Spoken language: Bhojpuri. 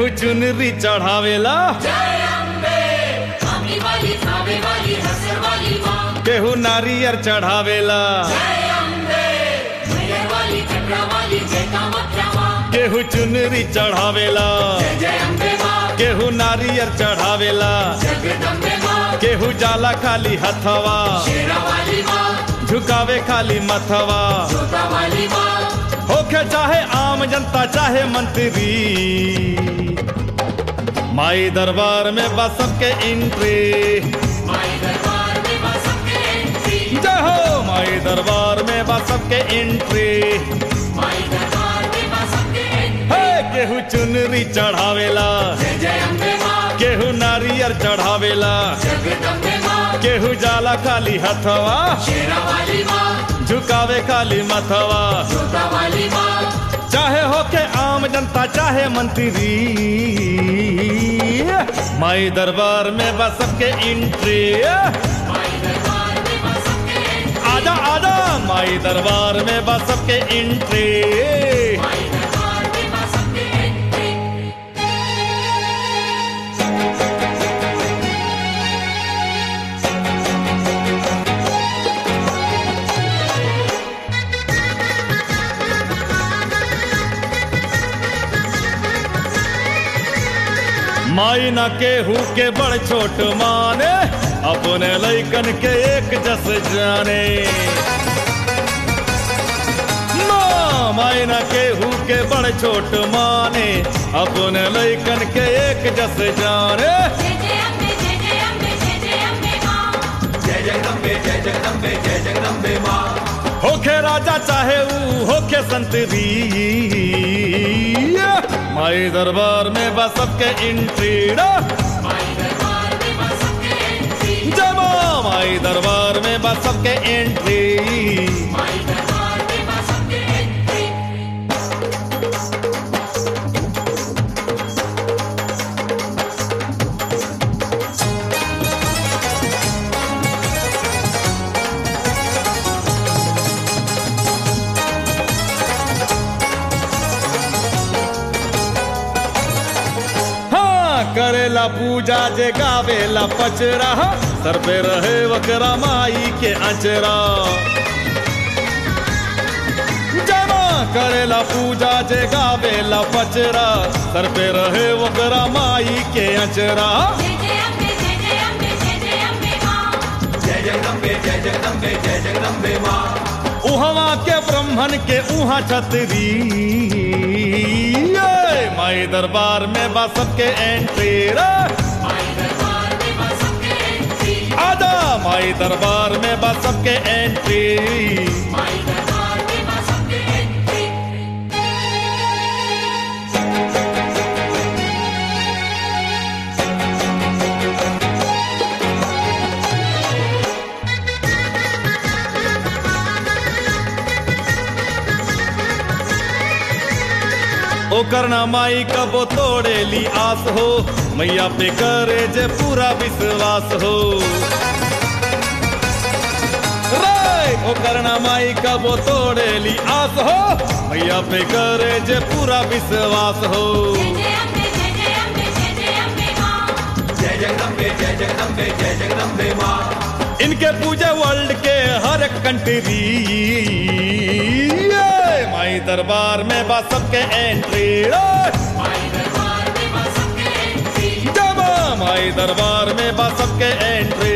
केहू चुनरी चढ़ावेला आमी वाली थावे वाली हसर वाली माँ केहू नारियर चढ़ावेला मैयर वाली कटरा वाली जय कामाख्या माँ केहू चुनरी चढ़ावेला जय अम्बे माँ केहू नारियर चढ़ावेला जगदम्बे माँ केहू जाला खाली हथवा शेरा वाली माँ झुकावे खाली मथवा जोता वाली माँ होके चाहे आम जनता चाहे मंत्री माई दरबार में बस सबके एंट्री माई दरबार में बस सबके एंट्री जय हो माई दरबार में बस सबके एंट्री माई दरबार में बस सबके एंट्री हे केहू चुनरी चढ़ावेला जय जय अम्बे माँ केहू नारियर चढ़ावेला जगदम्बे माँ केहू जाला खाली हथवा शेरा वाली माँ झुकावे खाली मथवा जोता वाली माँ चाहे होके आम जनता चाहे मंत्री माई दरबार में बस सबके एंट्री माई दरबार में बस सबके एंट्री आजा आजा माई दरबार में बस सबके एंट्री माई दरबार में बस सबके एंट्री माई न केहू के बड़ छोट माने अपने लैकन के एक जस जाने माँ, माई न केहू के बड़ छोट माने अपने लैकन के एक जस जाने जय जय अम्बे जय जय अम्बे जय जय अम्बे माँ जय जगदम्बे जय जगदम्बे जय जगदम्बे माँ होखे राजा चाहे ऊ होखे संतरी माई दरबार में बस सबके एंट्री माई दरबार में बस सबके एंट्री जमा माई दरबार में बस सबके एंट्री माई दरबार में बस सबके एंट्री हाँ करेला पूजा जे गावेला पचरा सर पे रहे वकरा माई के अचरा जमा करेला पूजा जे गावेला पचरा सर पे रहे वकरा माई के अचरा जय जय अम्बे जय जय अम्बे जय जय अम्बे माँ जय जगदम्बे जय जगदम्बे जय जगदम्बे माँ उहवा के ब्रह्मन के उहा छतरी ये माई दरबार में बा सबके एंट्री रे माई दरबार में बस सबके एंट्री आजा माई दरबार में बा सबके एंट्री माई दरबार में बस सबके एंट्री ओकर ना माई कबो तोड़ेली आस हो मैया पे करे जे पूरा विश्वास हो रे ओकर ना माई कबो तोड़ेली आस हो मैया पे करे जे पूरा विश्वास हो जय जय अम्बे जय जय अम्बे जय जय अम्बे माँ जय जगदम्बे जय जगदम्बे जय जगदम्बे माँ इनके पूजे वर्ल्ड के हर एक कंट्री ये माई दरबार में बा सबके एंट्री माई दरबार में बस सबके एंट्री जब माई दरबार में बा सबके एंट्री